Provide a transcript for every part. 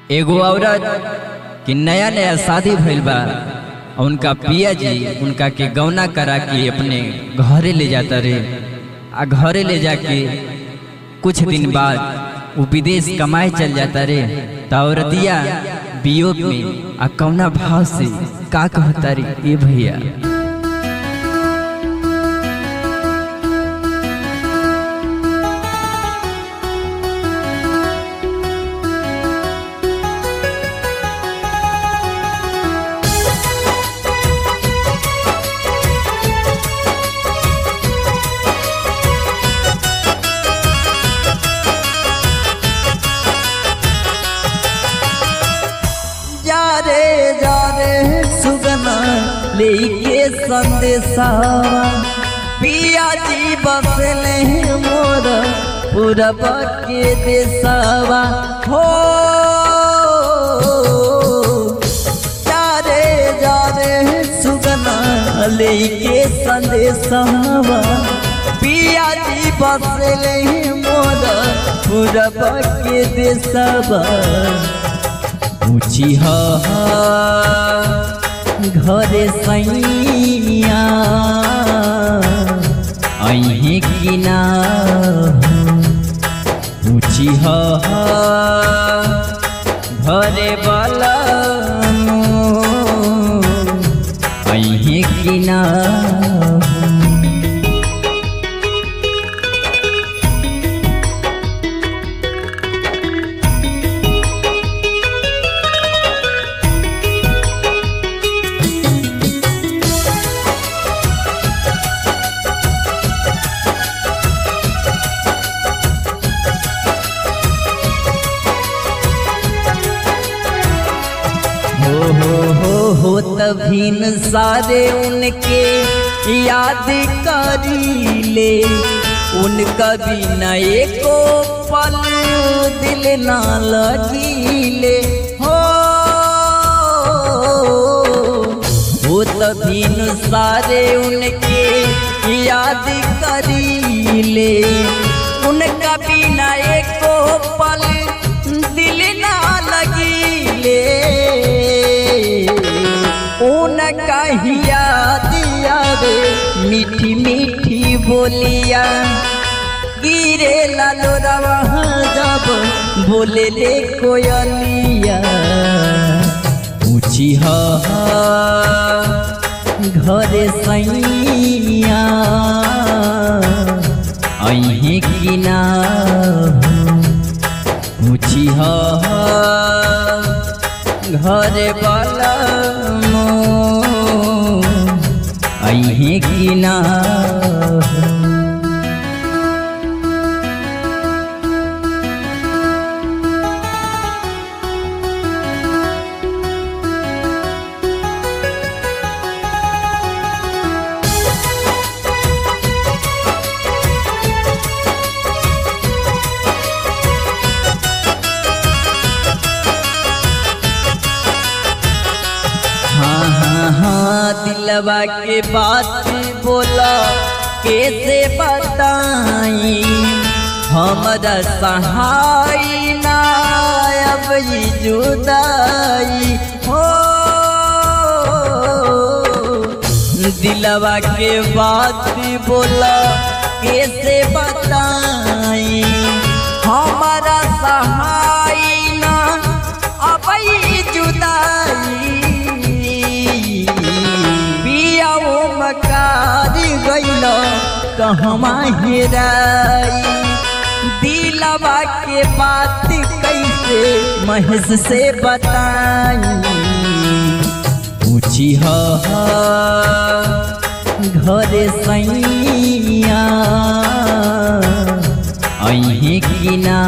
एगो औरत कि नया नया शादी भइल बा और उनका पिया जी उनका के गौना करा के अपने घरे ले जाता रे आ घरे ले जाके कुछ दिन बाद वो विदेश कमाए चल जाता रे तो औरतिया वियोग में आ कौना भाव से का कहता रे ए भैया जा रे जा रे सुगना लेके संदेशा पिया जी बसले मोर पूरब के देशवा हो जा रे जा रे सुगना लेके संदेशा पिया जी बसले मोर पूरब के देशवा ऊँची ह घरे सैया अहे किना ऊँची ह घरे बला अहे किना हो हो हो हो तभीन सारे उनके याद करी ले उनका बिना एको पल दिल ना लगीले हो हो तभीन सारे उनके याद करी ले उनका बिना एको पल दिल ना लगीले उनका हिया दिया रे मीठी मीठी बोलिया गिरे लालो रवा जब बोले ले कोयलिया ऊँची ह घरे सैया अहे किना ऊँची ह घरे वाला अहे किना हाँ हाँ हाँ दिलवा के बात बोला कैसे बताई हमरा सहाय ना अब ई जुदाई हो दिलवा के बात बोला कैसे बताई हमारा सहाय ना अब ई जुदाई पियाओ मकारी गइल कहवा हेराई दिलवा के बात कैसे महेश से बताई ऊँची ह घरे सैया अहे किना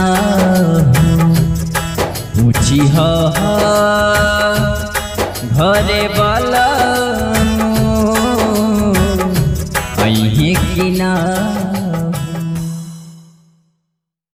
ऊँची ह घरे वाला